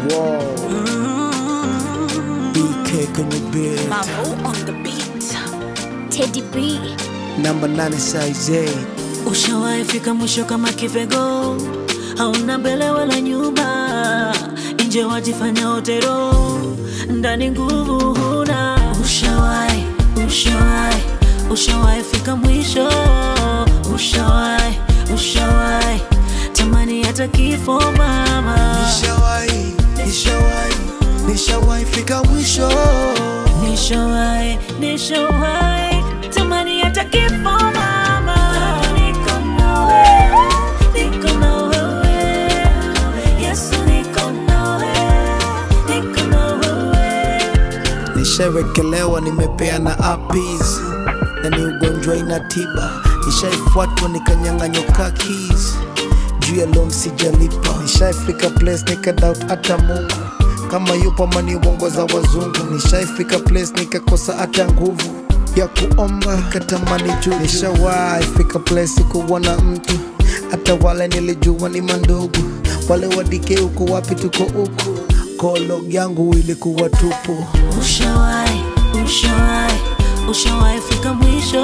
Wow. BK kwenye beat. Mavo on the beat. Teddy B. Namba 8 size 8. Ushawahi fika mwisho kama kivego, hauna mbele wala nyuma, nje wajifanya otero, ndani nguvu huna. Ushawahi, ushawahi, ushawahi fika mwisho, ushawahi, ushawahi tamani hata kifo mama, Nishawahi, nishawahi, nishawahi fika mwisho. nishawahi, nishawahi tamani hata kifo mama. Niko nawe, niko na wewe, Yesu niko nawe, niko na wewe. Nishawekelewa, nimepeana apis na ni ugonjwa ina tiba. Nishaifuatwa nikanyang'anywa keys juu ya loan sijalipa. Nishaifika place nikadoubt hata Mungu kama yupo mani uongoza wazungu. Nishaifika place nikakosa hata nguvu ya kuomba, nikatamani juu. Nishawahi fika place kuona mtu hata wale nilijua ni mandugu, wale wadike uko wapi, tuko huku kolog yangu ilikuwa tupu. Ushawahi, ushawahi, ushawahi fika mwisho,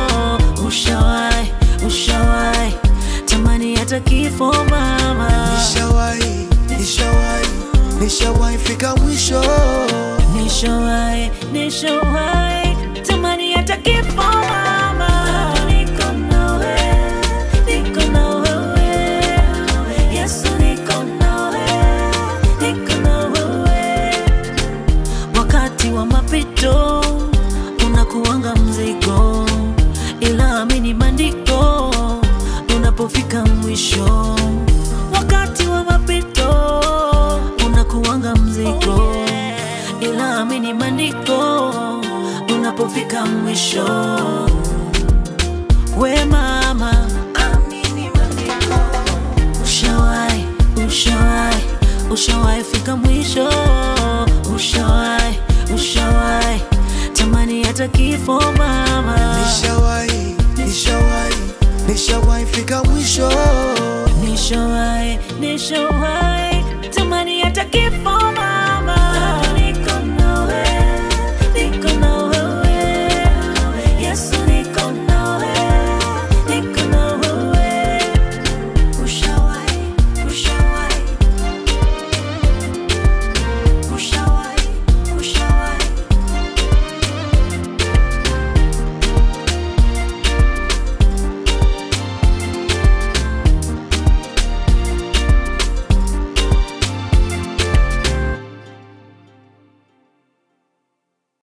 ushawahi, ushawahi tamani hata kifo mama. Nishawahi, nishawahi, nishawahi fika mwisho. Nishawahi, nishawahi tamani hata kifo mama. Niko nawe, niko na wewe, Yesu niko nawe, niko na wewe. Wakati wa mapito unakuanga mzigo, ila amini maandiko unapofika mwisho. Wakati wa mapito unakuanga mzigo, ila amini maandiko unapofika mwisho. We mama, amini maandiko. Ushawahi, ushawahi, ushawahi fika mwisho, ushawahi, ushawahi tamani hata kifo mama. Nishawahi, nishawahi, nishawahi fika mwisho. Nishawahi, nishawahi